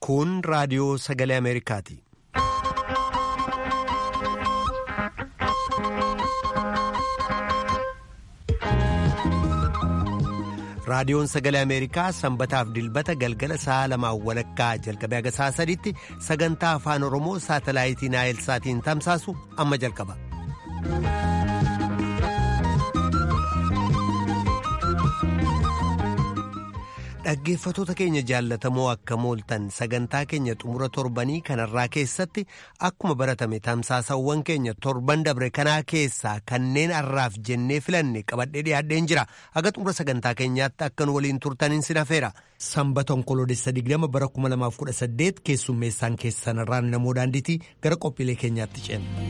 Kun raadiyoo sagalee Ameerikaati. Raadiyoon sagalee Ameerikaa sanbataaf dilbata galgala sa'a lamaan walakkaa jalqabee haga sa'a sadiitti sagantaa afaan Oromoo saatalaayitii Naayilsaatiin tamsaasu amma jalqaba. Dhaggeeffatoota keenya jaallatamoo akka mooltan sagantaa keenya xumura torbanii kanarraa keessatti akkuma baratame tamsaasawwan keenya torban dabre kanaa keessaa kanneen har'aaf jennee filanne qabadhee dhiyaadheen jira haga xumura sagantaa keenyaatti akkan waliin turtaniin sin hafeera. Sanbata onkoloolessa 20 bara 2018 keessummeessaan keessanirraan namoo daandiitii gara qophiilee keenyaatti ceena.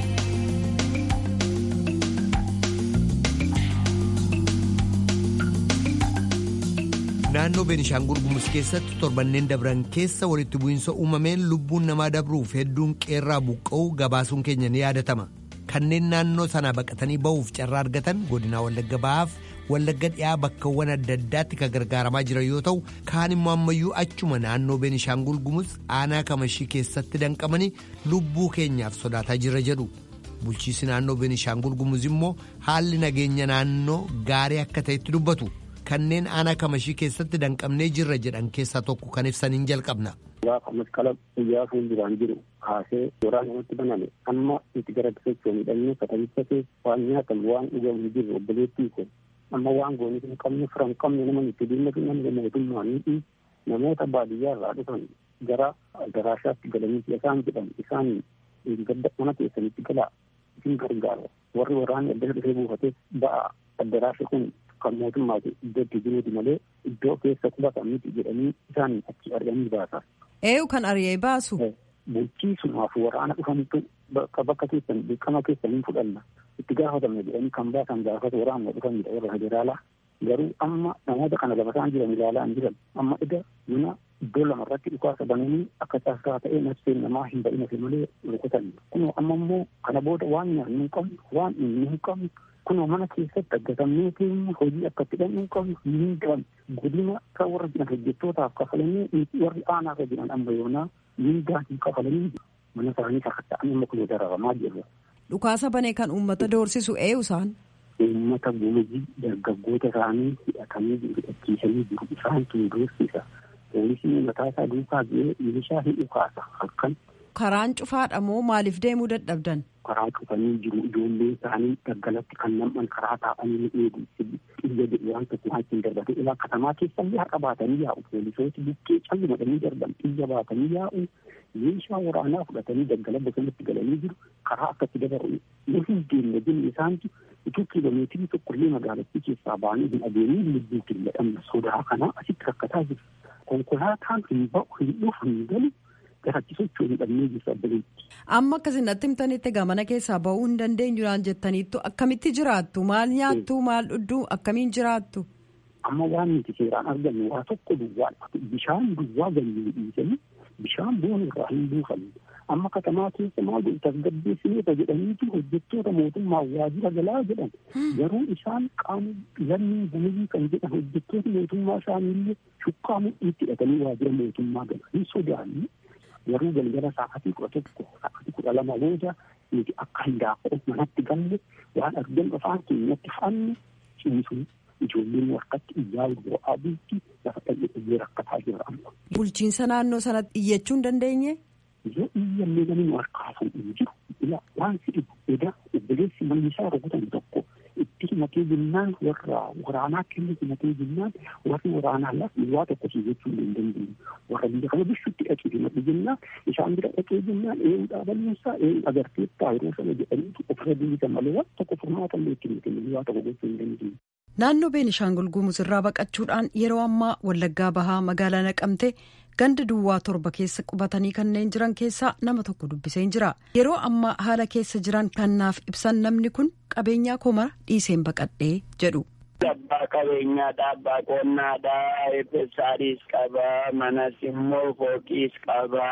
naannoo beenishaangul gumuz keessatti torbanneen dabran keessa walitti bu'iinsa uumameen lubbuun namaa dabruuf hedduun qeerraa buqqa'uu gabaasuun keenya ni yaadatama kanneen naannoo sanaa baqatanii ba'uuf carraa argatan godinaa wallagga ba'aaf wallagga dhiyaa bakkawwan adda addaatti kan gargaaramaa jiran yoo ta'u kaan immoo ammayyuu achuma naannoo beenishaangul gumuz aanaa kamashii keessatti danqamanii lubbuu keenyaaf sodaataa jira jedhu bulchiisi naannoo beenishaangul gumuz immoo haalli nageenya naannoo gaarii akka ta'etti dubbatu. kanneen aanaa kamashii keessatti danqamnee jirra jedhan keessaa tokko kan ibsaniin jalqabna. Gaafa masqala guyyaa fuulduraan jiru kaasee waraan namatti baname amma itti gara socho'u midhamne katabicha keessa waan nyaatamu waan dhugamu jiru obboleettii ko amma waan goonii hin qabne fira hin qabne nama itti dhimmatu namni mootummaan ni namoota baadiyyaa irraa dhufan gara garaashaatti galanii isaan jedhan isaan gadda mana keessanitti galaa isin gargaara warri waraanni adda dhufee buufates ba'a addaraasha kun kan mootummaati iddootti jiruuti malee iddoo keessa qubatan miti jedhanii isaan achi ari'anii baasa. Eeyu kan ari'ee baasu. Bulchiisumaaf waraana dhufantu bakka bakka keessan dirqama keessanii fudhanna itti gaafatamne jedhanii kan baasan gaafata waraanuma dhufanidha warra federaalaa. Garuu amma namoota kana lafataan jiran ilaalaa hin jiran amma ida mana iddoo lamarratti dhukaasa bananii akka taasaa ta'ee nafseen namaa hin ba'ina malee rukutan. Kun amma immoo kana booda waan nyaannu hin qabnu waan inni hin qabnu kunoo mana keessatti aggatamnee keenya hojii akka itti dhabnuu qabnu hin qaban godina kan warra jiran hojjettootaaf kafalanii warri aanaarra jiran amma yoonaa mindaa hin kafalanii mana isaanii sakatta'anii amma kunoo dararamaa jirra. Dhukaasa banee kan uummata doorsisu eenyu isaan? Uummata gumuzii dargaggoota isaanii hidhatanii hidhachiisanii jiru isaan tun doorsisa. Poolisiin mataa isaa duukaa bu'ee milishaa hin dhukaasa halkan. Karaan cufaadha moo maaliif deemuu dadhabdan? karaa cufanii jiru ijoollee isaanii daggalatti kan nam'an karaa taa'anii ni eegu xiyya jedhu waan tokko waan ittiin darbate ilaa katamaa keessallee har'a baatanii yaa'u poolisooti bukkee calli madhanii darban xiyya baatanii yaa'u meeshaa waraanaa fudhatanii daggala bosonatti galanii jiru karaa akkatti dabaru nu hin deemne jenne isaantu utuu kiiloomeetirii tokkollee magaalattii keessaa ba'anii hin adeemin lubbuu killadhamna sodaa kanaa asitti rakkataa jiru konkolaataan hin ba'u hin dhufu hin galu garatti socho'uu hin dhabnee jirtu addabatti. Amma akkasinatti himtanitti gamana keessaa ba'uu hin dandeenyudhaan jettaniittu akkamitti jiraattu maal nyaattu maal dhugdu akkamiin jiraattu. Amma waan nuti seeraan argannu waa tokko duwwaadha. Bishaan duwwaa ganyee dhiisanii bishaan boona irraa hin buufanne. Amma katamaa keessa maal godhu tasgabbeessineeta jedhaniitu hojjettoota mootummaa waajjira galaa jedhan. Garuu isaan qaama lammii gumuzii kan jedhan hojjettoota mootummaa isaaniillee shukkaa mudhiitti hidhatanii waajjira mootummaa galan hin sodaanne. garuu galgala sa'aatii kudha tokko sa'aatii kudha lama booda nuti akka hindaaqoo manatti galle waan argan afaan keenyatti fa'anne ciisuun ijoolleen harkatti iyyaa bo'aa bulti lafa dhaqee rakkataa jira amma. Bulchiinsa naannoo sanatti iyyachuu hin dandeenye? Yoo iyyallee namni nu harkaa fuudhu jiru ila waan si dhibu edaa obboleessi manni isaa rukutan tokko itti himatee jennaan warra waraanaa kennu himatee jennaan warri waraanaa lafa waa tokko si jechuu hin dandeenye warra biyya kana bishutti dhaqee himadhe jennaan isaan bira dhaqee jennaan eeyu dhaaballeessaa eeyu agarteettaa yeroo sana jedhaniitu ofirra deebisan malee waan tokko furmaata illee itti hin waa tokko gochuu hin dandeenye. Naannoo Beenishaangul Gumuz irraa baqachuudhaan yeroo ammaa Wallaggaa Bahaa magaalaa Naqamtee ganda duwwaa torba keessa qubatanii kanneen jiran keessaa nama tokko dubbiseen jira. Yeroo ammaa haala keessa jiran kannaaf ibsan namni kun qabeenyaa komara dhiiseen baqadhee jedhu. Abbaa qabeenyaadha, abbaa qonnaadha, eebbisaadhis qaba, manas immoo fooqiis qaba.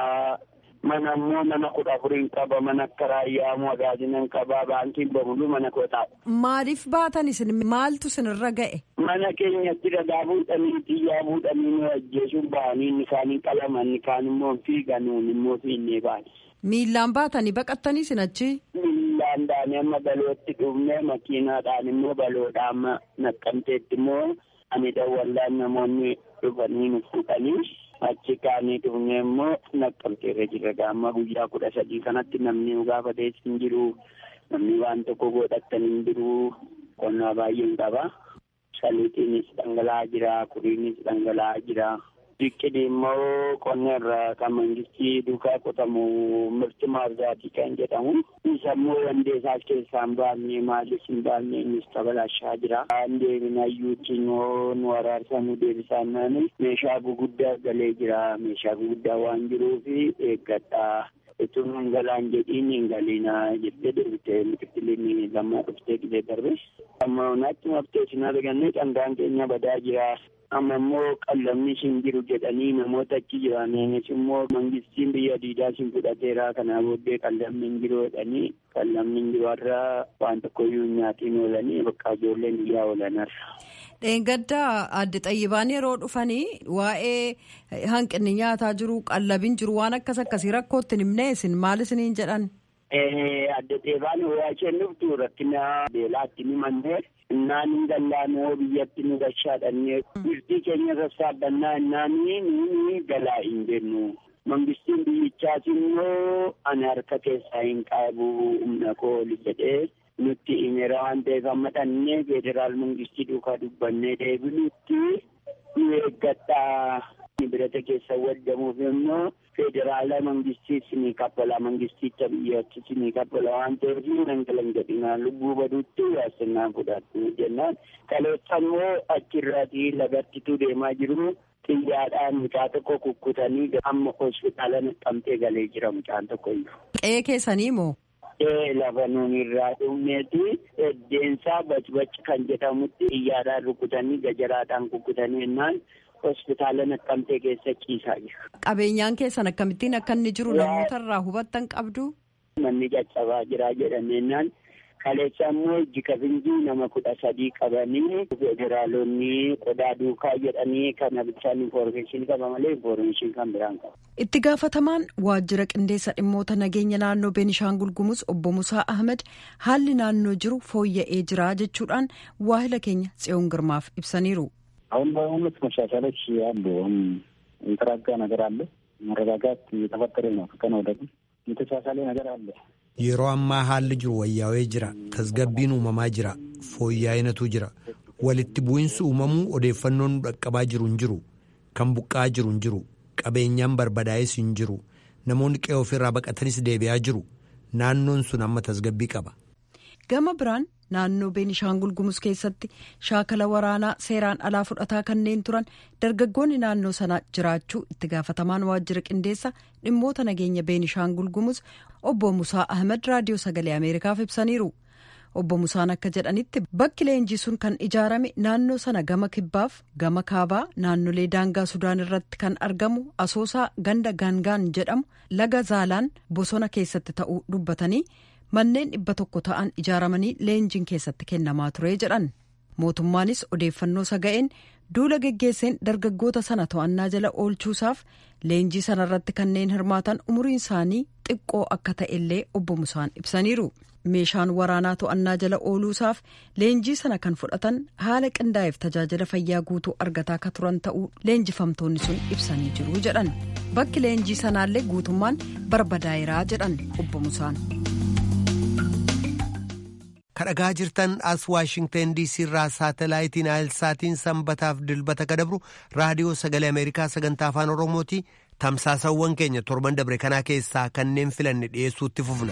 Mana immoo mana kudha afuriin qaba, mana akka raayyaa magaazinan qaba, baankiin bamuluu mana kootaadha. Maaliif baatan isin maaltu isinirra ga'e? mana keenyatti dhagaa fuudhanii xiyyaa fuudhanii nu ajjeesuun bahanii inni kaaniin qalaman inni kaan immoo fiiganuun immoo fiinnee baane. Miillaan baatanii baqattanii sin achi. Miillaan baanee amma balootti dhufnee makiinaadhaan immoo baloodhaan amma naqqamteetti immoo ani dawwallaan namoonni dhufanii nu fuudhanii achi kaanii dhufnee immoo naqqamteerra jirra gaamma guyyaa kudha sadii kanatti namni nu gaafatees hin jiru namni waan tokko godhattan hin jiru qonnaa baay'een qaba. Saliitiinis dhangala'aa jira kuriinis dhangala'aa jira. Biqilii immoo qonna irraa kan mangistii duukaa qotamu mirti maarzaatii kan jedhamu. Isa immoo wandeessaas keessaa hin baafne maalis hin baafne innis tabalaashaa jira. Waan deebinayyuutti immoo nu waraarsa nu deebisaan naani meeshaa guguddaa galee jira. Meeshaa guguddaa waan jiruufi eeggadhaa. Itun hin galaan jedhiin hin galiinaa jettee deebitee biqiliin lammaa dhuftee qilee darbe. Amma naatti maftee isin arganne dhangaan keenya badaa jira. amma immoo qallamni hin jiru jedhanii namoota achi jiraniinis immoo mangistiin biyya diidaa sin fudhateera kanaa booddee qallamni hin jiru jedhanii qallamni hin jiru har'a waan tokkoyyuu nyaatiin oolanii bakka ijoolleen biyyaa oolan har'a. Dheengaddaa adde xayyibaan yeroo dhufanii waa'ee hanqinni nyaataa jiru qallabin jiru waan akkas akkasii rakkootti himnee isin maal isiniin jedhan. Adde xayyibaan waa isheen dhuftu rakkina beelaatti ni mannee innaan hin gallaanoo biyyatti nu gashaadhannee birtii keenya sassaabannaa innaanii nuuni galaa hin jennu. Mangistiin biyyichaas immoo ani harka keessaa hin qabu humna kooli jedhee nutti himeera waan ta'eef amma dhannee federaal mangistii duukaa dubbannee deebinutti nu eeggadhaa. birata keessa waddamuuf immoo federaala mangistii sinii kaffala mangisticha biyyatti sinii kaffala waan ta'eef nangalan jedhinaa lubbuu baduutti yaasinnaan fudhattu jennaan kaleessa immoo achirraatii lagattituu deemaa jiru xiyyaadhaan mucaa tokko kukkutanii amma hospitaala naqamtee galee jira mucaan tokko iyyuu. Qe'ee keessanii moo? Ee lafa nuun irraa dhumneeti eddeensaa bacbac kan jedhamutti xiyyaadhaan rukutanii gajaraadhaan kukkutanii jennaan hospitaala naqamtee keessa ciisaa jira. Qabeenyaan keessan akkamittiin akka inni jiru namoota irraa hubattan qabdu? Manni caccabaa jira jedhameenyaan kaleessa immoo ijji kabinjii nama kudha sadii qabanii federaalonni qodaa duukaa jedhanii kana bichaan infoormeeshinii qaba malee infoormeeshinii kan biraan qaba. Itti gaafatamaan waajjira qindeessa dhimmoota nageenya naannoo Beenishaangul Gumuz obbo Musaa Ahmed haalli naannoo jiru fooyya'ee jira jechuudhaan waahila keenya tsiyoon girmaaf ibsaniiru. አሁን በእውነት መሻሻሎች አሉ። አሁን የተራጋ ነገር አለ። መረጋጋት እየተፈጠረ ነው። ከቀን ወደ ቀን የተሻሻለ ነገር አለ። yeroo ammaa haalli jiru wayyaawee jira tasgabbiin uumamaa jira fooyya'inatu jira walitti bu'insi uumamuu odeeffannoon nu dhaqqabaa jiru hin jiru kan buqqa'aa jiru hin jiru qabeenyaan barbadaa'es hin jiru namoonni qe'ee ofirraa baqatanis deebi'aa jiru naannoon sun amma tasgabbii qaba. gama biraan naannoo beenishaangul gumuz keessatti shaakala waraanaa seeraan alaa fudhataa kanneen turan dargaggoonni naannoo sana jiraachuu itti gaafatamaan waajjira qindeessa dhimmoota nageenya beenishaangul gumuz obbo musaa ahmed raadiyoo sagalee ameerikaaf ibsaniiru obbo musaan akka jedhanitti bakki leenjii sun kan ijaarame naannoo sana gama kibbaaf gama kaabaa naannolee daangaa sudaan irratti kan argamu asoosaa ganda gaangaan jedhamu laga zaalaan bosona keessatti ta'uu dubbatanii. manneen dhibba tokko ta'an ijaaramanii leenjiin keessatti kennamaa ture jedhan mootummaanis odeeffannoo saga'een duula geggeesseen dargaggoota sana to'annaa jala oolchuusaaf leenjii sana irratti kanneen hirmaatan umuriin isaanii xiqqoo akka ta'ellee obbo Musaan ibsaniiru meeshaan waraanaa to'annaa jala ooluusaaf leenjii sana kan fudhatan haala qindaa'eef tajaajila fayyaa guutuu argataa akka turan ta'uu leenjifamtoonni sun ibsanii jiru jedhan bakki leenjii sanaallee guutummaan barbadaa'eeraa jedhan obbo Musaan. kadhagaa jirtan as waashingtan diisii irraa saatalaayitiin aayilsaatiin sanbataaf dilbata kadabru raadiyoo sagalee ameerikaa sagantaa afaan oromooti tamsaasawwan keenya torban dabre kanaa keessaa kanneen filanne dhiyeessuutti fufna.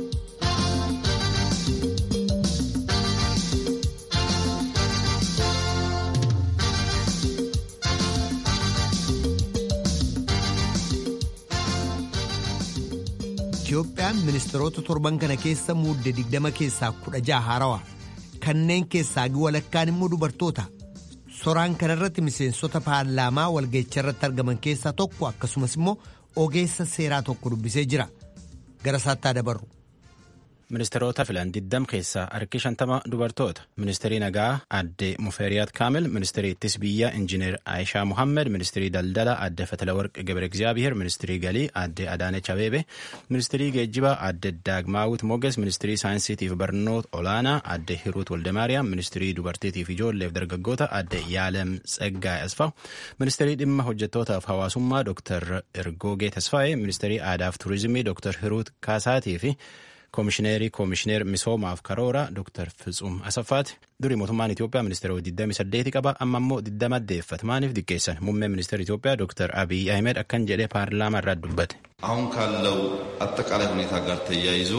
Itiyoophiyaan ministeerota torban kana keessa muudde digdama keessaa kudha jaha haarawaa kanneen keessaa walakkaan immoo dubartoota soraan kanarratti miseensota paarlaamaa walgeecha irratti argaman keessaa tokko akkasumas immoo ogeessa seeraa tokko dubbisee jira gara isaatti dabarru. Ministeerota filan 20 keessaa harki 50 dubartoota. Ministeerii nagaa adde Mufeeriyaat Kaamil, ministeerii ittis biyyaa injiinar Aayishaa Muhammed, ministeerii daldala adde Fatalawarq Gabre Egzaabiheer, ministeerii galii adde Adaanech Abeebe, ministeerii geejjibaa adde Daagmaawit Moges, ministeerii saayinsiitiif barnoota olaanaa adde Hiruut Waldemaariyaam, ministeerii dubartiitiif ijoolleef dargaggoota adde Yaalem Tseggaay Asfaaw, ministeerii dhimma hojjettootaaf hawaasummaa Dr. Ergoogee Tasfaayee, ministeerii aadaaf turizimii Dr. Hiruut Kaasaatii fi koomishineerii koomishineer misoomaaf karoora Dr. Fitsum Asaffaati. Durii mootummaan Itoophiyaa ministeera 28 qaba amma immoo 20 deeffata. Maaliif diqqeessan? Muummeen ministeera Itoophiyaa Dr. Abiy Ahmed akkan jedhee paarlaamaa irraa dubbate. አሁን ካለው አጠቃላይ ሁኔታ ጋር ተያይዞ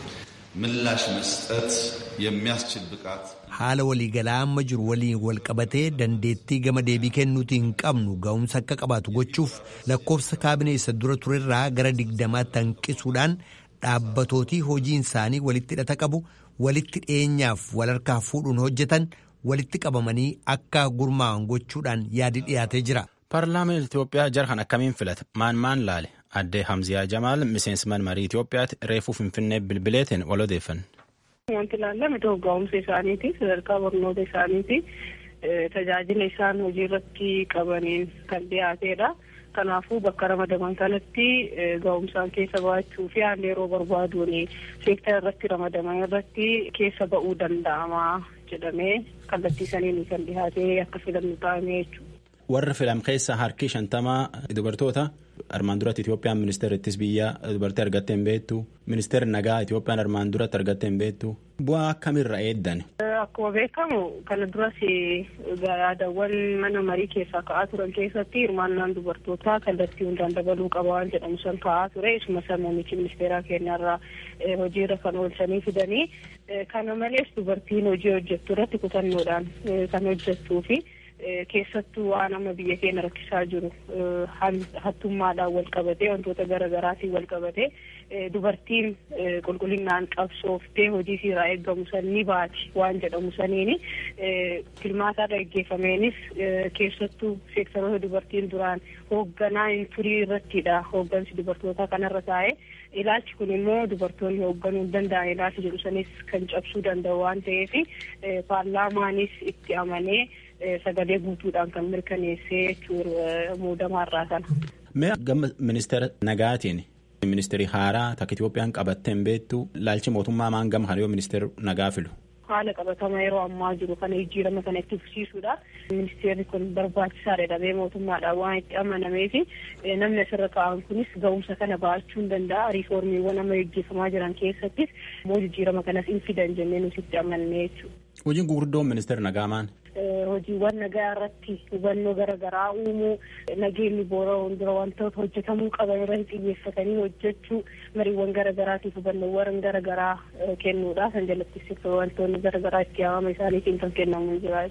ምላሽ መስጠት የሚያስችል ብቃት haala waliigalaa amma jiru waliin wal qabatee dandeettii gama deebii kennuuti hin qabnu ga'umsa akka qabaatu gochuuf lakkoofsa kaabinee isa dura turerraa gara digdamaatti hanqisuudhaan dhaabbatootii hojiin isaanii walitti hidhata qabu walitti dhiyeenyaaf wal harkaa fuudhuun hojjetan walitti qabamanii akka gurmaa'an gochuudhaan yaadi dhiyaatee jira. Paarlaamaan Itoophiyaa jarhan akkamiin filata? Maan maan laale? Addee Hamziyaa Jamaal miseensman marii Itoophiyaatti reefuu Finfinnee bilbileetiin wal odeeffanne. Wanti ilaallame ga'umsa isaaniiti sadarkaa barnoota isaaniiti tajaajila isaan hojii irratti qabaniin kan dhiyaateedha. Kanaafuu bakka ramadaman kanatti ga'umsaan keessa ba'achuu fi haalli yeroo barbaaduun seektara irratti ramadaman irratti keessa ba'uu danda'ama jedhamee kallattii saniin kan dhiyaatee akka filannu ta'ame jechuudha. Warra filam keessaa harki shantamaa dubartoota armaan duratti Itoophiyaan ministeera ittis biyyaa dubartii argattee hin beektu ministeerri nagaa Itoophiyaan armaan duratti argattee hin beektu bu'aa akkamirra eeddan. Akkuma beekamu kana duras yaadawwan mana marii keessaa ka'aa turan keessatti hirmaannaan dubartootaa kallattii hundaan dabaluu qaba waan jedhamu san ka'aa ture isuma san muummichi ministeeraa keenyarraa hojiirra kan oolchanii fidanii kana malees dubartiin hojii hojjettu irratti kutannoodhaan kan hojjettuu fi keessattuu waan amma biyya keenya rakkisaa jiru hattummaadhaan wal qabatee wantoota garaagaraatiin wal qabatee dubartiin qulqullinaan qabsooftee hojii irraa eeggamu san ni baati waan jedhamu saniini filmaataarra geggeeffameenis keessattuu seektaroota dubartiin duraan hoogganaa hin turii irrattidha hooggansi dubartootaa kanarra taa'e ilaalchi kun immoo dubartoonni hoogganuu hin danda'an ilaalchi jedhu sanis kan cabsuu danda'u waan ta'eef paarlaamaanis itti amanee sagalee guutuudhaan kan mirkaneessee jechuudha muudamaarraa kana. Mee gama ministeera nagaatiin ministeerii haaraa takka Itoophiyaan qabattee hin beektu laalchi mootummaa maan gama kana yoo ministeera nagaa filu. Haala qabatama yeroo ammaa jiru kana jijjiirama kana itti fufsiisuudha. Ministeerri kun barbaachisaadha jedhamee mootummaadhaan waan itti amanamee fi namni asirra kaa'an kunis ga'umsa kana ba'achuu hin danda'a. Riiformiiwwan amma gaggeeffamaa jiran keessattis immoo jijjiirama kanas hin fidan jennee nuti itti amannee jechuudha. Hojiin gurguddoon ministeera nagaa maan? hojiiwwan nagaa irratti hubannoo garaagaraa uumuu nageenyi boora'uun dura wantoota hojjetamuu qaban irratti xiyyeeffatanii hojjechuu mariiwwan garaagaraatiif hubannoowwan garaagaraa kennuudha kan jalatti wantoonni garaagaraa itti yaamama isaaniitiin kan kennamu jira.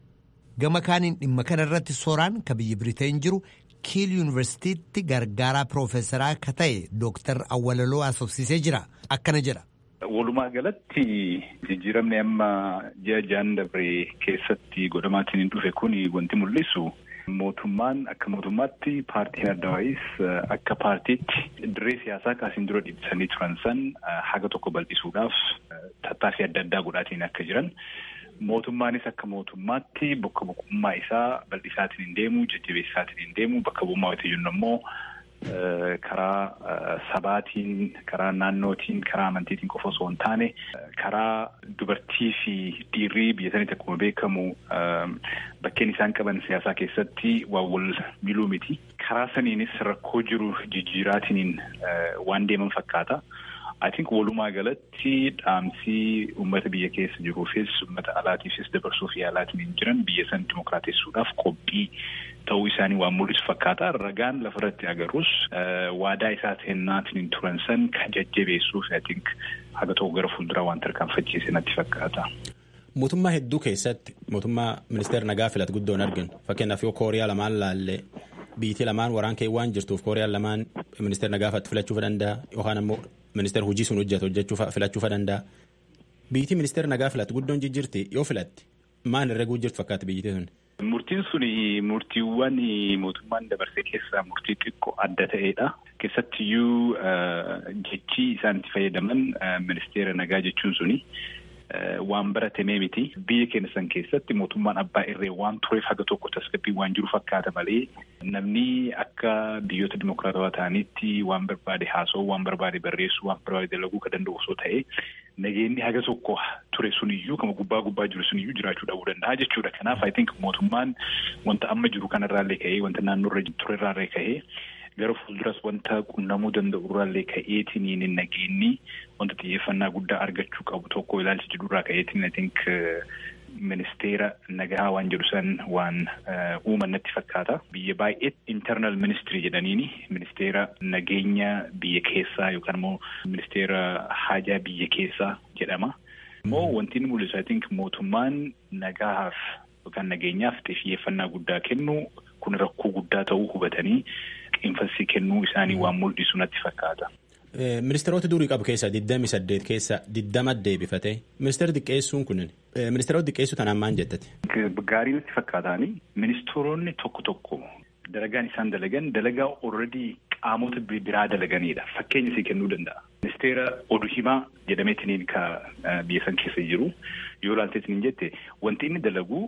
Gama kaaniin dhimma kana irratti sooraan ka biyya Biriteen jiru kiil yuunivarsiitiitti gargaaraa piroofeesaraa ka ta'e dooktar Awwalaloo asoofsisee jira akkana jedha. Walumaa galatti jijjiiramni amma ji'a jaan dabree keessatti godhamaatiin hin dhufe kun wanti mul'isu mootummaan akka mootummaatti paartiin adda waa'is akka paartiitti dirree siyaasaa kaasiin dura dhiibsanii turan san haga tokko bal'isuudhaaf tattaaffii adda addaa godhaatiin akka jiran mootummaanis akka mootummaatti bakka bu'ummaa isaa bal'isaatiin hin deemu jajjabeessaatiin hin deemu bakka bu'ummaa wayita jennu ammoo karaa sabaatiin karaa naannootiin karaa amantiitiin qofa osoo hin taane karaa dubartii fi dhiirrii biyya sanitti akkuma beekamu bakkeen isaan qaban siyaasaa keessatti waan wal miluu miti karaa saniinis rakkoo jiru jijjiiraatiin waan deeman fakkaata. I think walumaa galatti dhaamsii uummata biyya keessa jiruufis uummata alaatiifis dabarsuuf yaalaatiin jiran biyya san dimokiraatessuudhaaf qophii ta'uu isaanii waan mul'isu fakkaata. Ragaan lafarratti agarus waadaa isaa seennaatiin turan san kan jajjabeessuuf I think haga tokko gara fuulduraa waan tarkaanfachiise natti fakkaata. Mootummaa hedduu keessatti mootummaa ministeera nagaa filatu guddoon arginu fakkeenyaaf yoo kooriyaa lamaan laallee biyyi lamaan waraan kee waan jirtuuf kooriyaan lamaan ministeera nagaa filachuuf danda'a yookaan ammoo ministeera hojii sun hojjetu hojjechuu filachuuf danda'a. Biyyi ministeera nagaa filatu guddoon jijjiirti yoo filatti maal irra jirtu fakkaata biyyi sun. Murtiin sun murtiiwwan mootummaan dabarsee keessaa murtii xiqqoo adda ta'edha. Keessattiyyuu jechi isaan itti fayyadaman ministeera nagaa jechuun suni waan baratamee miti. Biyya keenya san keessatti mootummaan abbaa irree waan tureef haga tokko tasgabbii waan jiru fakkaata malee namni akka biyyoota dimokiraatawaa ta'anitti waan barbaade haasa'uu, waan barbaade barreessuu, waan barbaade dalaguu kan danda'u osoo ta'e nageenyi haga tokko ture suniyyuu kama gubbaa gubbaa jiru suniyyuu jiraachuu dhabuu danda'a jechuudha. Kanaaf I think mootummaan wanta amma jiru kanarraallee ka'ee wanta naannoorra turerraallee ka'ee gara fuulduras wanta qunnamuu danda'u irraallee ka'eetiin nageenyi wanta xiyyeeffannaa guddaa argachuu qabu tokko ilaalcha jedhurraa ka'eetiin I think ministeera nagaa waan jedhu san waan uuman natti fakkaata. Biyya baay'ee internal ministry jedhaniini ministeera nageenya biyya keessaa yookaan immoo ministeera haajaa biyya keessaa jedhama. Immoo wanti inni mul'isu I think mootummaan nagaaf yookaan nageenyaaf xiyyeeffannaa guddaa kennu kun rakkoo guddaa ta'uu hubatanii qiinfasii kennuu isaanii waan mul'isu natti fakkaata. Ministeerota durii qabu keessaa 28 keessaa 20 deebifate. Ministeerri xiqqeessuun kun ministeerota xiqqeessuu tanaan maal jettati? Gaarii natti fakkaataani ministeeronni tokko tokko dalagaan isaan dalagan dalagaa already qaamota biraa dalaganidha. Fakkeenya isii kennuu danda'a. Ministeera oduu himaa jedhameetiniin ka biyya san keessa jiru yoo ilaalteetiniin jette wanti inni dalagu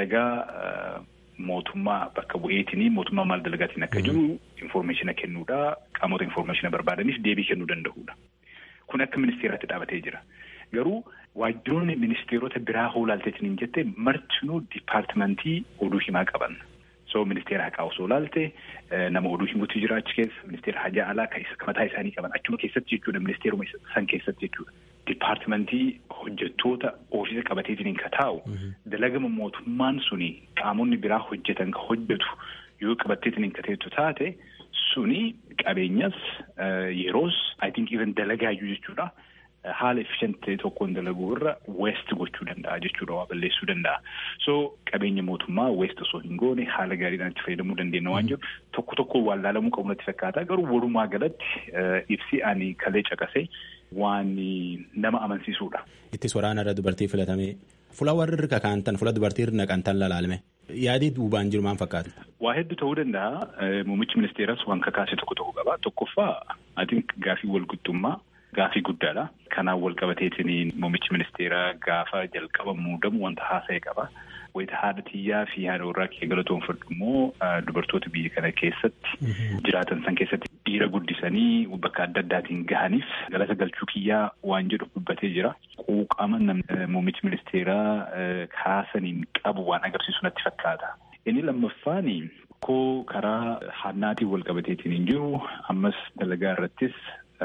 dalagaa mootummaa bakka bu'eetinii mootummaa maal dalagaatiin akka jiru informeeshina kennuudha qaamota informeeshina barbaadaniif deebii kennuu danda'uudha. Kun akka ministeeraatti dhaabatee jira. Garuu waajjiroonni ministeerota biraa hoo ilaalteetiniin jette martinuu dipaartimentii oduu himaa qaban. So ministeera haqaa osoo ilaalte nama oduu himuutu jira achi keessa ministeera hajaa alaa kan mataa isaanii qaban achuma keessatti jechuudha ministeeruma san keessatti jechuudha. Dipaartimentii hojjettoota ofiisa qabateetiin ka taa'u dalagama mootummaan suni qaamonni biraa hojjetan ka hojjetu yoo qabatteetiin ka teettu taate suni qabeenyas yeroos I think even dalagaayyuu jechuudha. haala efficient ta'e tokkoon dalaguu irra west gochuu danda'a jechuudha waa balleessuu danda'a. So qabeenya mootummaa west osoo hin goone haala gaariidhaan itti fayyadamuu dandeenya waan jiru tokko tokko waan laalamuu qabu natti fakkaata garuu walumaa galatti ibsi ani kalee caqase waan nama amansiisuudha. Ittis waraana irra dubartii filatamee fuula warri irra kaantan fuula dubartii irra naqantan lalaalme yaadii duubaan jiru maal fakkaata? Waa hedduu ta'uu danda'a. Muummichi ministeeras waan kakaase tokko tokko qaba. Tokkoffaa ati gaafii walqixxummaa Gaafii guddaadha. Kanaan wal qabateetiin muummichi ministeeraa gaafa jalqaba muudamu wanta haasa'e qaba. Wayita haadha xiyyaa fi haadha warraa kee galatoonfadhu immoo dubartoota biyya kana keessatti jiraatan san keessatti dhiira guddisanii bakka adda addaatiin gahaniif galata galchuu kiyyaa waan jedhu dubbatee jira. Quuqama muummichi ministeeraa kaasaniin qabu waan agarsiisu natti fakkaata. Inni lammaffaan koo karaa hannaatiin wal qabateetiin hin jiru ammas dalagaa irrattis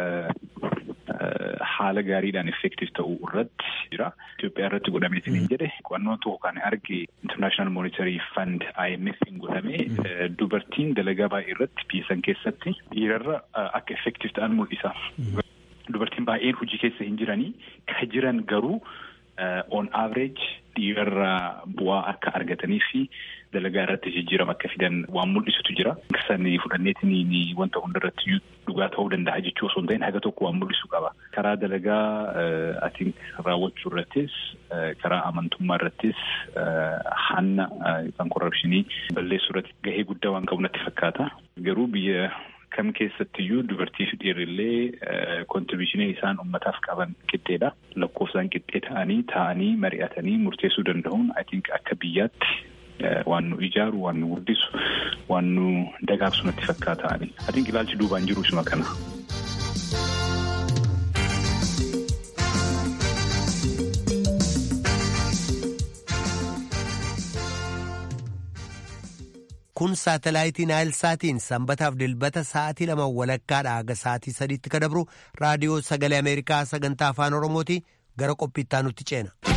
haala gaariidhaan effektiif ta'uu irratti jira. Itoophiyaa irratti godhameetiin hin jedhe qo'annoo tokko kan arge International Monetary Fund IMF hin godhame dubartiin dalagaa baay'ee irratti biyya san keessatti dhiirarra akka effektiif ta'an mul'isa. Dubartiin baay'een hojii keessa hin jiranii ka jiran garuu on average dhiirarra bu'aa akka argatanii fi dalagaa irratti jijjiirama akka fidan waan mul'isutu jira. Sani fudhanneetiin wanta hundarratti dhugaa ta'uu danda'a jechuu osoo hin ta'in haga tokko waan mul'isu qaba. Karaa dalagaa ati raawwachuu irrattis karaa amantummaa irrattis hanna yookaan korrapshinii balleessuu irratti gahee guddaa waan qabu natti fakkaata. Garuu biyya kam keessattiyyuu dubartii fi dhiirrillee kontribiishinii isaan ummataaf qaban qixxeedha. Lakkoofsaan qixxee ta'anii taa'anii mari'atanii murteessuu danda'uun I think akka biyyaatti waan nu ijaaru waan nu guddisu waan nu dagaagsu natti fakkaata. I think ilaalchi duubaan jiru isuma kana. kun saatalaayitii naayilsaatiin sanbataaf dilbata sa'aatii lama walakkaadha haga sa'aatii sadiitti ka dabru raadiyoo sagalee ameerikaa sagantaa afaan oromooti gara qophiittaa nutti ceena.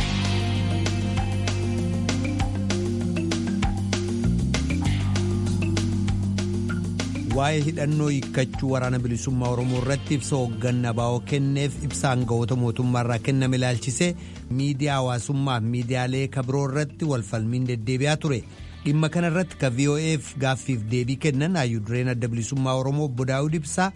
waa'ee hidhannoo hiikkachuu waraana bilisummaa oromoo irratti ibsa hoogganaa baa'oo kenneef ibsa aangawoota mootummaarraa kenname ilaalchisee miidiyaa hawaasummaaf miidiyaalee kabiroo irratti walfalmiin deddeebi'aa ture. dhimma kana irratti ka VOA'f gaaffiif deebii kennan hayyudureen adda bilisummaa oromoo obbo Daawud Ibsaa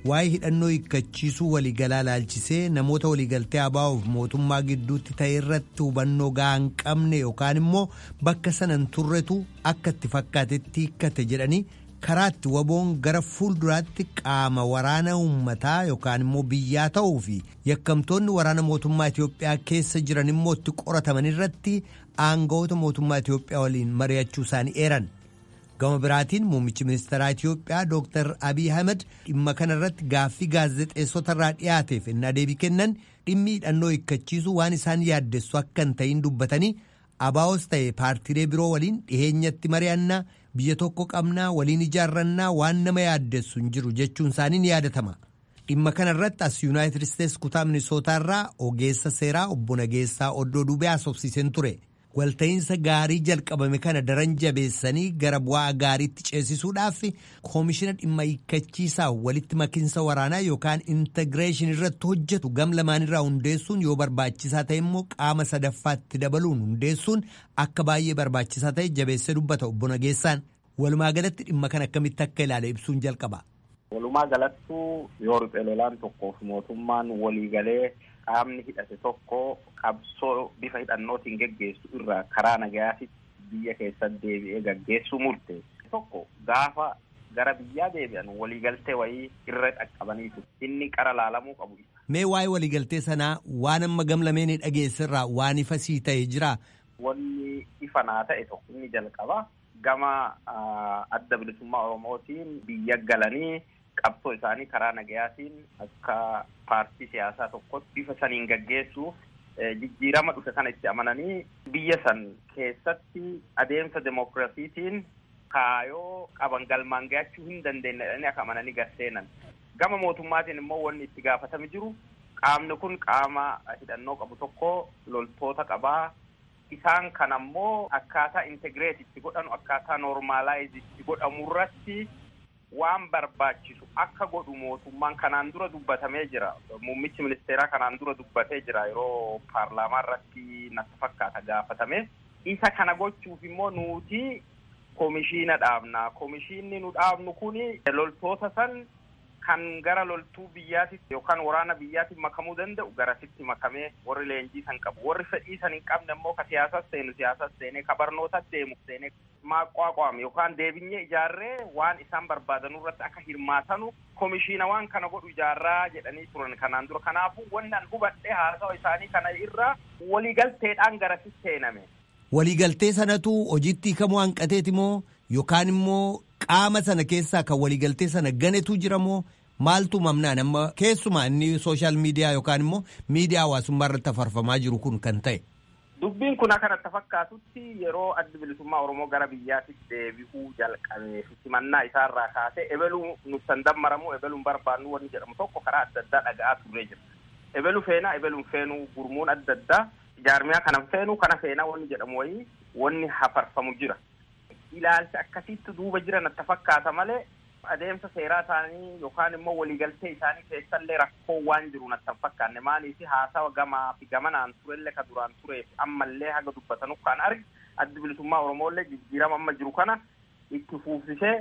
waa'ee hidhannoo hiikkachiisuu waliigalaa laalchisee namoota waliigaltee abaa'uuf mootummaa gidduutti ta'e irratti hubannoo gahaa hin qabne yookaan immoo bakka sanan turretu akka itti fakkaatetti hiikkate jedhanii karaatti waboon gara fuulduraatti qaama waraana uummataa yookaan immoo biyyaa ta'uu fi yakkamtoonni waraana mootummaa Itoophiyaa keessa jiran immoo itti qorataman irratti aangawoota mootummaa Itoophiyaa waliin mari'achuu isaanii eeran. Gama biraatiin muummichi ministeeraa Itoophiyaa Dr. Abiy Ahmed dhimma kana irratti gaaffii gaazexeessota irraa dhiyaateef innaa deebii kennan dhimmi hidhannoo hiikkachiisuu waan isaan yaaddessu akka hin ta'in dubbatanii abaa'os ta'e paartiilee biroo waliin dhiheenyatti mari'annaa biyya tokko qabnaa waliin ijaarrannaa waan nama yaaddessu hin jiru jechuun isaanii ni yaadatama. Dhimma kana irratti as Yuunaayitid Isteets kutaa Minisootaa irraa ogeessa seeraa obbo Nageessaa Oddoo Dubee haasofsiiseen ture. walta'iinsa gaarii jalqabame kana daran jabeessanii gara bu'aa gaariitti ceesisuudhaaf koomishina dhimma hiikkachiisaa walitti makiinsa waraanaa yookaan intigireeshin irratti hojjetu gam lamaanirraa hundeessuun yoo barbaachisaa ta'e immoo qaama sadaffaatti dabaluun hundeessuun akka baay'ee barbaachisaa ta'e jabeessee dubbata obbo Nageessaan walumaa galatti dhimma kana akkamitti akka ilaale ibsuun jalqaba. Walumaa galattuu yoo riphee lolaan tokkoof mootummaan waliigalee qaamni hidhate tokko qabsoo bifa hidhannootiin geggeessu irraa karaa nagayaatti biyya keessatti deebi'ee gaggeessuu murteesse tokko gaafa gara biyyaa deebi'an waliigaltee wayii irra dhaqqabaniitu inni qara laalamuu qabu. Mee waa'ee waliigaltee sanaa waan amma gamlameen dhageessirraa waan ifa sii ta'e jira. Wanni ifa naa ta'e tokko inni jalqaba gama adda bilisummaa Oromootiin biyya galanii qabsoo isaanii karaa nagayaatiin akka paartii siyaasaa tokkotti bifa saniin gaggeessuuf jijjiirama dhufe kana itti amananii biyya san keessatti adeemsa demokiraasiitiin kaayoo qaban galmaan ga'achuu hin dandeenye jedhanii akka amananii garseenan. Gama mootummaatiin immoo wanni itti gaafatame jiru qaamni kun qaama hidhannoo qabu tokko loltoota qabaa. Isaan kan ammoo akkaataa integreet itti godhanu akkaataa noormaalaayiz itti godhamu irratti waan barbaachisu akka godhu mootummaan kanaan dura dubbatamee jira. Muummichi ministeeraa kanaan dura dubbatee jira yeroo paarlaamaa irratti natti fakkaata gaafatame. Isa kana gochuuf immoo nuti komishiina dhaabna. Komishiinni nu dhaabnu kuni loltoota san kan gara loltuu biyyaatitti yookaan waraana biyyaatti makamuu danda'u garasitti makamee warri leenjii san qabu. Warri fedhii san hin qabne immoo ka siyaasas seenu siyaasas seenee ka barnootas deemu seenee maaqwaaqwaame yookaan deebinyee ijaarree waan isaan barbaadanuu irratti akka hirmaatanu komishiina waan kana godhu ijaarraa jedhanii turan kanaan dura. Kanaafuu wanni an hubadhee haasawa isaanii kana irra waliigalteedhaan garasitti seename. Waliigaltee sanatu hojiitti hiikamuu hanqateeti moo yookaan immoo qaama sana keessaa kan waliigaltee sana ganetu jira moo maaltu mamnaan amma keessumaa inni sooshaal miidiyaa yookaan immoo miidiyaa hawaasummaa irratti afarfamaa jiru kun kan ta'e. Dubbiin kun akka natti fakkaatutti yeroo addi bilisummaa Oromoo gara biyyaatti deebi'uu jalqabee simannaa isaarraa kaasee ebeluu nutti dammaramu ebeluun barbaannu wanni jedhamu tokko karaa adda addaa dhaga'aa turree jira. Ebelu feenaa ebeluun feenuu gurmuun adda addaa jaarmiyaa kanan feenuu kana feenaa wanni jedhamu wayii wanni hafarfamu jira. Ilaalcha akkasitti duuba jira natti fakkaata malee adeemsa seeraa isaanii yookaan immoo waliigaltee isaanii keessallee rakkoo waan jiru natti hin fakkaanne maaliif haasawa gamaa fi gamanaan turellee ka duraan tureef ammallee haga dubbatanu kan argi addi bilisummaa Oromoollee jijjiirama amma jiru kana itti fuufsisee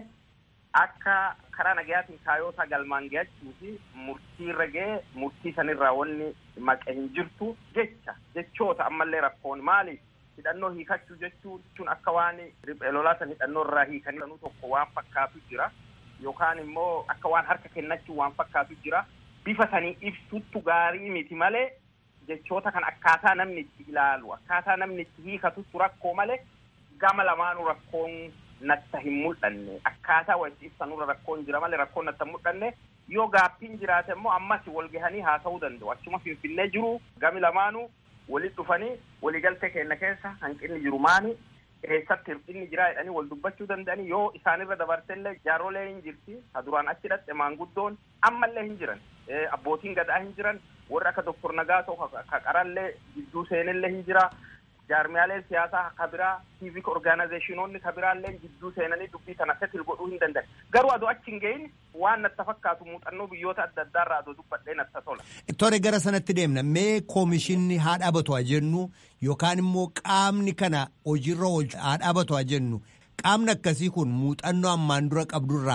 akka karaa nagayaatiin kaayyoota galmaan ga'achuu fi murtii irra ga'ee murtii sanirraa wanni maqe hin jirtu jecha jechoota ammallee rakkoon maaliif hidhannoo hiikachuu jechuun akka waan riphee lolaa san hidhannoo irraa hiikanii tokko waan fakkaatu jira. yookaan immoo akka waan harka kennachuu waan fakkaatu jira bifa sanii ibsuttu gaarii miti malee jechoota kan akkaataa namni itti ilaalu akkaataa namni itti hiikatuttu rakkoo malee gama lamaanuu rakkoon natta hin mul'anne akkaataa walitti ibsanurra rakkoon jira malee rakkoon natta hin mul'anne yoo gaaffiin jiraate immoo ammas wal gahanii haasa'uu danda'u achuma finfinnee jiru gami lamaanuu walitti dhufanii waliigaltee kenna keessa hanqinni jiru maani eessatti hir'inni jira jedhanii wal dubbachuu danda'anii yoo isaanirra dabartellee jaaroolee hin jirti ka duraan achi dhaqxe maanguddoon ammallee hin jiran abbootiin gadaa hin jiran warri akka doktor Nagaasoo ka qarallee jidduu seenillee hin jira jaarmiyaaleen siyaasaa ka biraa civic organizationoonni ka biraallee jidduu seenanii dubbii tana setil godhuu hin danda'an garuu adoo achi hin gahin waan natti fakkaatu muuxannoo biyyoota adda addaarraa adoo dubbadhee natti tola. Tore gara sanatti deemna mee koomishinni haa dhaabatu haa jennu yookaan immoo qaamni kana hojiirra haa dhaabatu haa jennu qaamni akkasii kun muuxannoo ammaan dura qabdurraa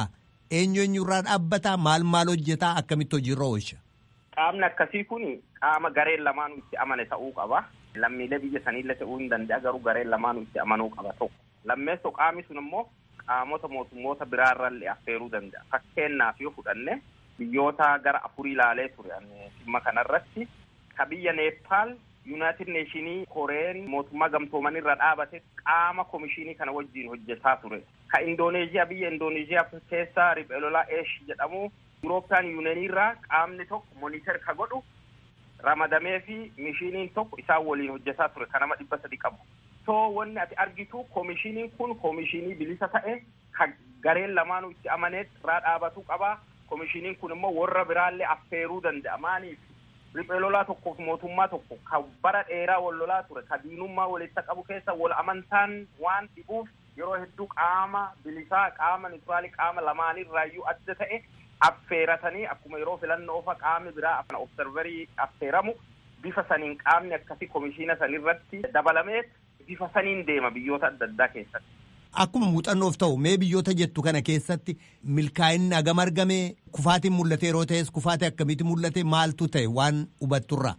eenyu eenyurraa dhaabbataa maal maal hojjetaa akkamitti hojiirra oolcha. Qaamni akkasii kun qaama gareen lamaanuu itti amane ta'uu qaba. Lammiilee biyya saniillee ta'uu hin danda'a garuu gareen lamaanuu itti amanuu qaba tokko. Lammeessoo qaamni sun immoo qaamota mootummoota biraarrallee affeeruu danda'a. Fakkeenyaaf yoo fudhanne biyyoota gara afurii ilaalee ture dhimma kanarratti ka biyya Neepaal Yuunaayitid Neeshinii Koreen mootummaa gamtooman irra dhaabate qaama komishinii kana wajjin hojjetaa ture. Ka Indooneeziyaa biyya Indooneeziyaa keessa Ripheelolaa Eesh jedhamu Yurooppiyaan Yuuniyeenii irraa qaamni tokko moniter ka godhu ramadamee fi mishiniin tokko isaan waliin hojjetaa ture ka nama dhibba sadi qabu. So wanni ati argitu komishiniin kun komishinii bilisa ta'e ka gareen lamaanuu itti amanee irraa dhaabatuu qaba. Komishiniin kun immoo warra biraallee affeeruu danda'a. Maaliif riphee lolaa tokkoof mootummaa tokko ka bara dheeraa wal lolaa ture ka diinummaa walitti qabu keessa wal amantaan waan dhibuuf yeroo hedduu qaama bilisaa qaama nituraalii qaama lamaanirraayyuu adda ta'e affeeratanii akkuma yeroo filannoo fa qaamni biraa observerii affeeramu bifa saniin qaamni akkasii komishiina sanirratti dabalamee bifa saniin deema biyyoota adda addaa keessatti. Akkuma muuxannoof ta'u mee biyyoota jettu kana keessatti milkaa'inni hagam argame kufaatiin mul'ate yeroo ta'es kufaatii akkamitti mul'ate maaltu ta'e waan hubatturra.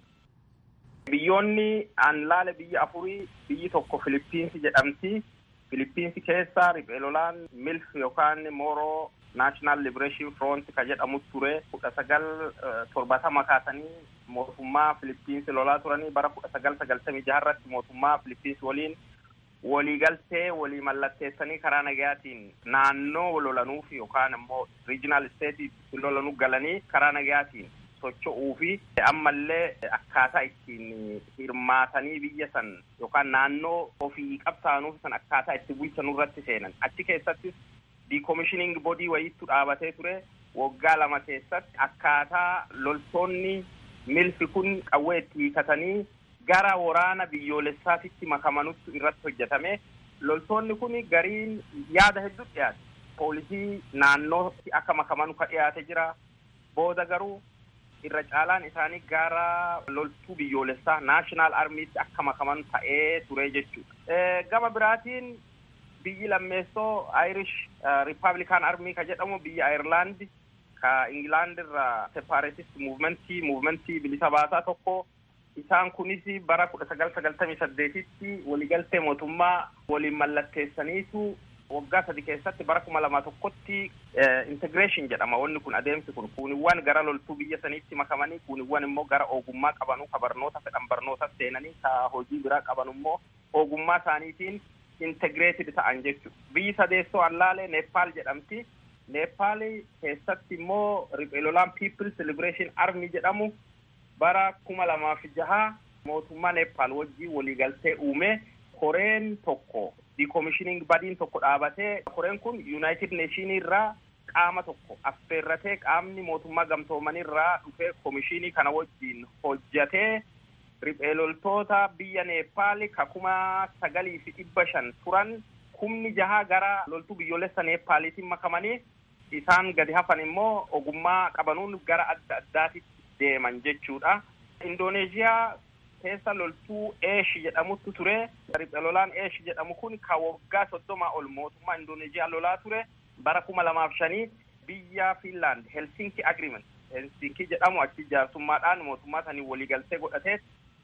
Biyyoonni aan laale biyya afurii biyyi tokko Filiippiinsi jedhamti. Filiippiinsi keessa riphee lolaan milf yookaan mooroo naashinaal libereeshin front ka jedhamu ture kudha sagal torbatama kaasanii mootummaa Filiippiinsi lolaa turanii bara kudha sagal sagaltamii jaharratti mootummaa Filiippiinsi waliin waliigaltee walii mallatteessanii karaa nagayaatiin naannoo lolanuuf yookaan immoo riijinaal isteetii lolanuu galanii karaa nagayaatiin socho'uu fi ammallee akkaataa ittiin hirmaatanii biyya san yookaan naannoo ofii qabsaanuuf san akkaataa itti bulchanuu irratti seenan achi keessattis diikomishining bodii wayiitu dhaabatee ture waggaa lama keessatti akkaataa loltoonni milfi kun qawwee itti hiikatanii gara waraana biyyoolessaatitti makamanutti irratti hojjetame loltoonni kun gariin yaada hedduu dhiyaate poolisii naannootti akka makamanu ka dhiyaate jira booda garuu irra caalaan isaanii gara loltuu biyyoolessaa naashinaal armiitti akka makaman ta'ee ture jechuudha. Gama biraatiin biyyi lammeessoo Irish Republican Army ka jedhamu biyya Ayirlaandi ka Ingilaand irraa separatist muuvimentii muuvimentii bilisa baasaa tokko isaan kunis bara kudha sagal sagaltamii saddeetitti waliigaltee mootummaa waliin mallatteessaniitu waggaa sadi keessatti bara kuma lama tokkotti integration jedhama wanni kun adeemsi kun kuuniwwan gara loltuu biyya saniitti makamanii kuuniwwan immoo gara ogummaa qabanuu ka barnoota fedhan barnoota seenanii ka hojii biraa qaban immoo ogummaa isaaniitiin integreeted ta'an jechuudha. Biyyi sadeessoo allaalee Neepaal jedhamti. Neepaal keessatti immoo riphee lolaan People's Liberation Army jedhamu bara kuma lamaaf jaha mootummaa Neepaal wajjin waliigaltee uume koreen tokko diikomishining badiin tokko dhaabatee koreen kun United Nation irraa qaama tokko affeerratee qaamni mootummaa gamtoomanii irraa dhufee komishinii kana wajjin hojjatee riphee loltoota biyya Neepaal ka kuma sagalii fi dhibba shan turan kumni jaha gara loltuu biyyoolessa Neepaaliitiin makamanii isaan gadi hafan immoo ogummaa qabanuun gara adda addaatitti deeman jechuudha. Indooneeziyaa keessa loltuu Eesh jedhamutu ture. Riphee lolaan Eesh jedhamu kun ka waggaa soddomaa ol mootummaa Indooneeziyaa lolaa ture. Bara kuma lamaaf shanii biyya Finland Helsinki Agreement Helsinki jedhamu achi jaarsummaadhaan mootummaa sanii waliigaltee godhatee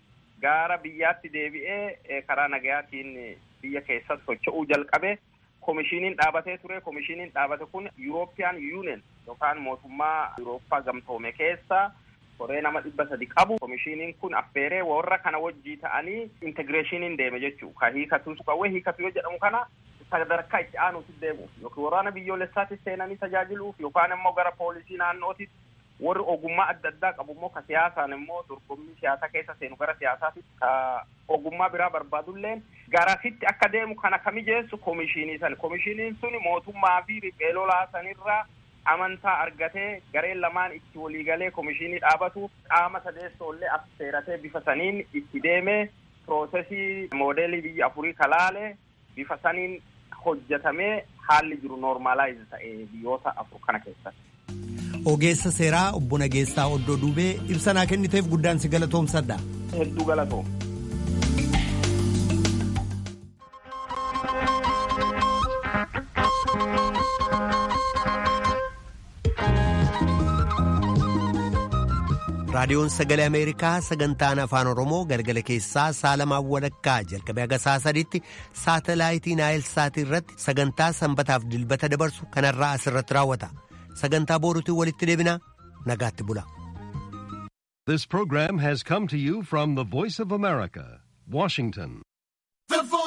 gara biyyaatti deebi'ee karaa nagayaatiin biyya keessatti socho'uu jalqabe. komishiniin dhaabatee ture komishiniin dhaabate kun European Union yookaan mootummaa Yurooppaa gamtoome keessa koree nama dhibba sadi qabu komishiniin kun affeeree warra kana wajjii ta'anii integreeshiniin deeme jechuu ka hiikatu qawwee hiikatu yoo jedhamu kana sadarkaa itti aanuutti deemuuf yookiin waraana biyyoolessaatti seenanii tajaajiluuf yookaan immoo gara poolisii naannootti warri ogummaa adda addaa qabu immoo ka siyaasaan immoo dorgommii siyaasaa keessa seenu gara siyaasaatti ka ogummaa biraa barbaadulleen garasitti akka deemu kana ka mijeessu komishinii san komishiniin sun mootummaa fi riphee lolaa sanirraa amantaa argatee gareen lamaan itti waliigalee komishinii dhaabatu qaama sadeessoollee affeeratee bifa saniin itti deemee piroosesii moodeelii biyya afurii kalaale bifa saniin hojjetamee haalli jiru noormaalaayiz ta'e biyyoota afur kana keessatti. Ogeessa seeraa obbo Nageessaa Oddoo Duubee ibsa naa kenniteef guddaan si galatoomsadha. Hedduu galatoom. raadiyoon sagalee ameerikaa sagantaan afaan oromoo galgala keessaa saalamaa walakkaa jalqabee haga saa sadiitti saatalaayitii naayilsaatii irratti sagantaa sanbataaf dilbata dabarsu kanarraa asirratti raawwata sagantaa booruutiin walitti deebinaa nagaatti bula. This program has come to you from the Voice of America, Washington. The voice